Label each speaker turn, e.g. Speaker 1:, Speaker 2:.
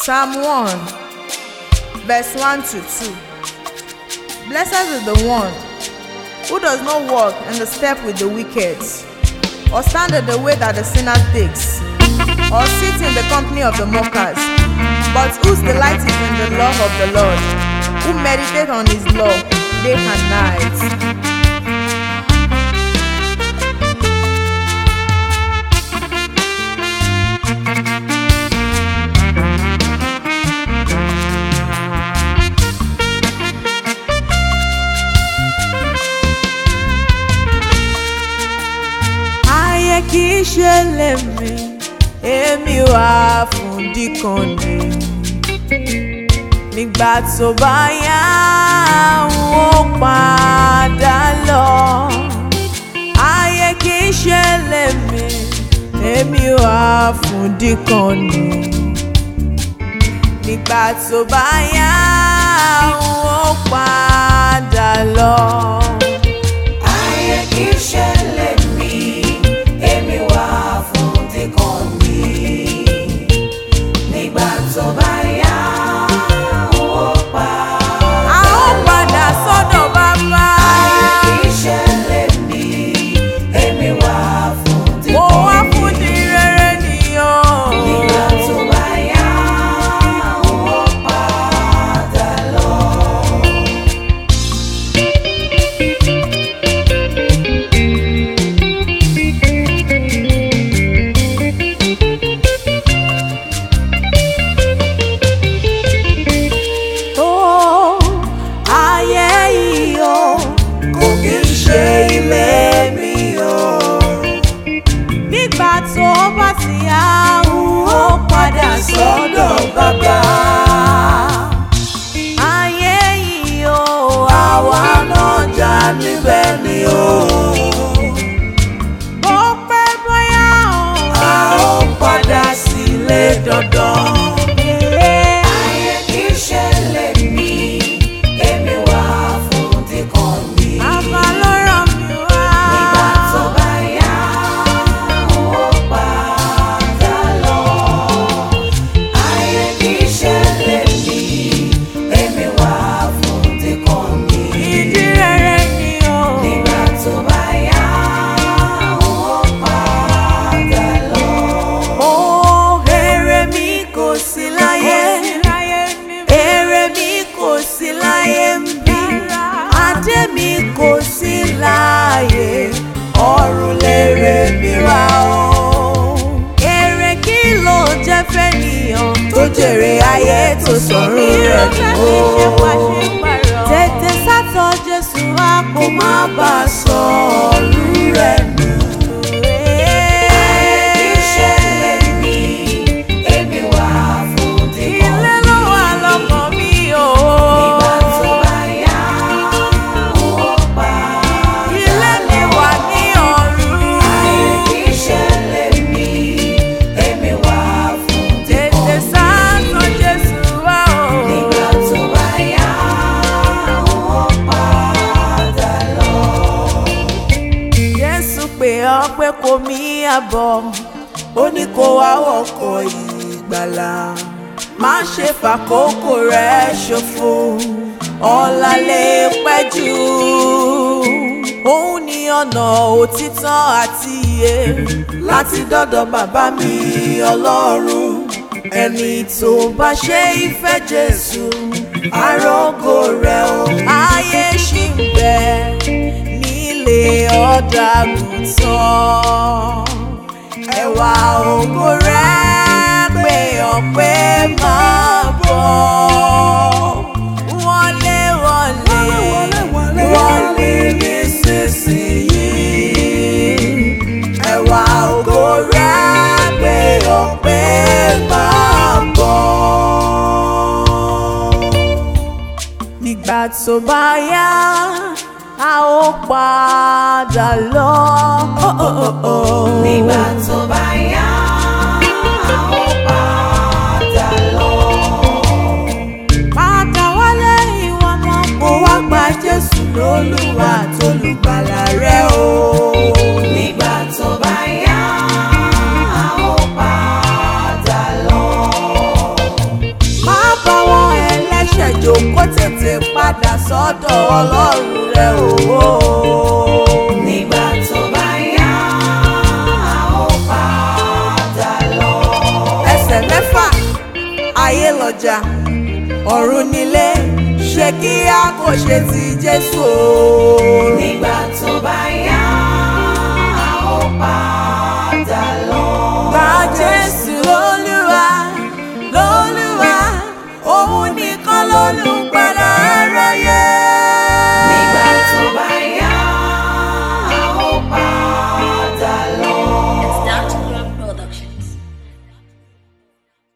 Speaker 1: Psalm 1, verse 1 to 2. Blessed is the one who does not walk in the step with the wicked, or stand in the way that the sinner takes, or sit in the company of the mockers, but whose delight is in the law of the Lord, who meditate on his law day and night. ayé kì í ṣe lèmi èmi wà fún díkan ni nígbà tó bá yá n ó padà lọ ayé kì í ṣe lèmi èmi wà fún díkan ni nígbà tó bá yá n ó padà lọ.
Speaker 2: Ayé kì í ṣẹlẹ̀ mí, èmi wà fún díkan mi. Nígbà tó bá yá, ó pa.
Speaker 1: a ó padà sọ́dọ̀ bàbá.
Speaker 2: Ayé kì í ṣẹlẹ̀ mí, èmi wà fún
Speaker 1: mo
Speaker 2: díkan
Speaker 1: wá
Speaker 2: mi.
Speaker 1: fún di rere nìyàn.
Speaker 2: Nígbà tó bá yá, ó padà lọ.
Speaker 1: tó ayé yìí o
Speaker 2: Kò kì í ṣe ilé mi o.
Speaker 1: nígbà tó bá ti yá n ó padà sọ́dọ̀ bàbá. ayé yìí o àwa náà jà níbẹ̀ ni o. bó pẹ́ bóyá o
Speaker 2: A ó padà sílé dandan. Ayé kì í ṣẹlẹ̀ mí, èmi wà fún díkan mi.
Speaker 1: bàbá ló ràn mí wá.
Speaker 2: Nígbà tó bá yá, ó padà lọ. Ayé kì í ṣẹlẹ̀ mí, èmi wà fún díkan mi.
Speaker 1: ìdí rere ni o.
Speaker 2: Nígbà tó bá yá, ó padà lọ.
Speaker 1: Ó èrè mi kò sí láyé. Èrè mi kò sí láyé ń bí. Adé mi kò sí láyé. Ọ̀run lèrè mi wá o. Èrè kí ló jẹ́ fẹ́nìyàn tó jèrè ayé tó sọ̀rọ̀ rẹ̀ nù o. Tètè sátọ̀ Jésù wá kó má bàa sọ̀rọ̀ rẹ̀ nù.
Speaker 2: Ayé kì í ṣẹlẹ̀ mí, èmi wà fún díkan
Speaker 1: Ilé ló wà lọ́kàn mi o.
Speaker 2: Nígbà tó bá yá, ó padà
Speaker 1: Ilé mi wà ní ọ̀run.
Speaker 2: Ayé kì í ṣẹlẹ̀ mí, èmi wà fún
Speaker 1: Tètè
Speaker 2: díkan
Speaker 1: sáàtọ̀ Jésù wá o.
Speaker 2: Nígbà tó bá yá, ó padà lọ.
Speaker 1: Jésù pè ọ́ pé kò mí àbọ̀. Ó ní kó wá wọkọ̀ ìgbàlà. Má ṣe fàkókò rẹ̀ ṣòfò. Ọ̀la lè pẹ́ jù. Òun ni ọ̀nà òtítọ́ àti iye. Láti dọ́dọ̀ bàbá mi Ọlọ́run. Ẹni tó bá ṣe ìfẹ́ Jésù. Arógo rẹ̀ o. Ayé ṣì ń bẹ nílé ọ̀dàgùntàn. Ẹ̀wà ògo rẹ̀ pé ọ̀pẹ máa bọ̀. Wọlé wọlé wọlé nísinsìnyí. Ẹ̀wà ògo rẹ̀ pé ọ̀pẹ máa bọ̀ nígbà tó bá yá a ó padà lọ.
Speaker 2: Nígbà tó bá yá, ó padà lọ.
Speaker 1: padà wálé ìwọ ọmọ kó wá gba Jésù lólúwa tolùgbàlà rẹ o.
Speaker 2: Nígbà tó bá yá, ó padà lọ.
Speaker 1: tètè padà sọ́dọ̀ ọlọ́run rẹ òwò.
Speaker 2: nígbà tó bá yá a ó padà lọ.
Speaker 1: ẹsẹ̀ mẹ́fà ayé lọ́jà ọ̀run nílé ṣé kí a kò ṣe ti jésù o.
Speaker 2: nígbà tó bá yá a ó padà lọ.
Speaker 1: Gba Jésù lólúwa lólúwa òun nìkan lólúwa.